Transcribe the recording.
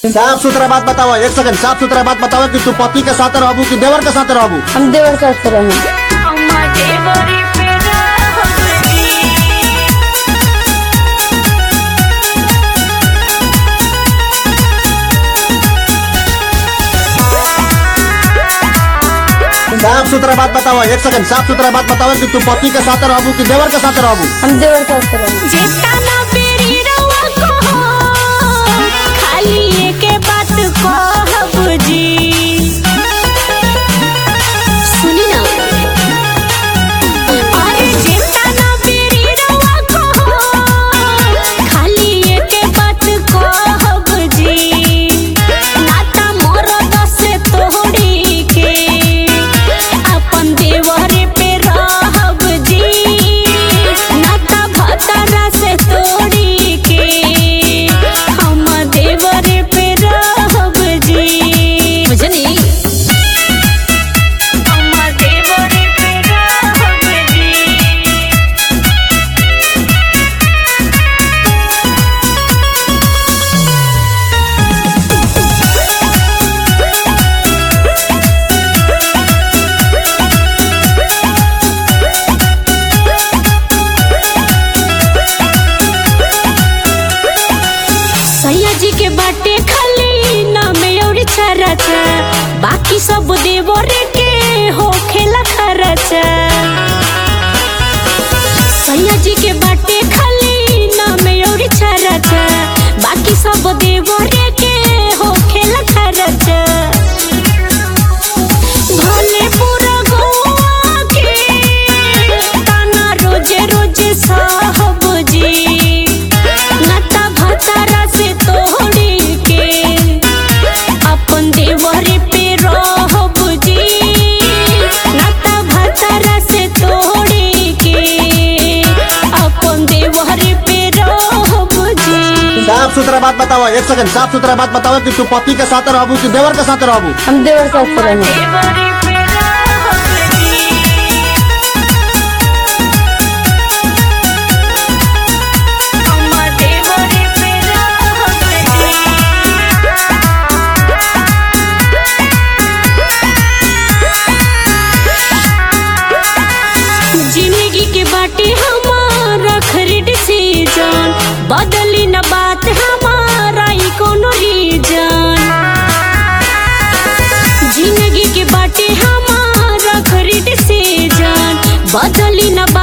साफ सुथरा बात बताओ एक सेकंड साफ सुथरा बात बताओ कि तू पति के साथ रहबू कि देवर के साथ रहबू हम देवर साथ रहे साफ सुथरा बात बताओ एक सेकंड साफ सुथरा बात बताओ कि तू पति के साथ रहबू कि देवर के साथ रहबू हम देवर साथ रहे जेतना बेरी रउआ कहो, खाली एके बात कहब जी। सुनी ना। अरे जेतना बेरी रउआ कहो, खाली एके बात कहब जी। नाता मरद से तोड़ी के, अपन देवरे पे रहब जी नाता भतरा से तोड़ी के हम देवरे पे रहब जी बुझनी हम देवरे पे रहब जी सैया जी के बाटे खाली नाम और चरचा बाकी सब देवरे के हो खेला खरचा सैया जी के बाटे खाली नाम और चरचा बाकी सब देवरे के हो खेला खरचा भले पूरा गोवा के ताना रोजे रोजे साहब जी नाता भतारा से तोड़ी के अपन देवरे पे रहब जी नाता भतारा से तोड़ी के अपन देवरे पे रहब जी साफ सुथरा बात बताओ एक सेकंड साफ सुथरा बात बताओ कि तू पति के साथ रहबू कि देवर के साथ रहबू हम देवर साथ रहे देवरे पे रहब जी हम देवरे पे रहब जी जिंदगी के बाटे हमारा खरीद सीजन बदली न बात हमारा ई कोनो रीजन जिंदगी के बाटे हमारा खरीद सीजन बदली न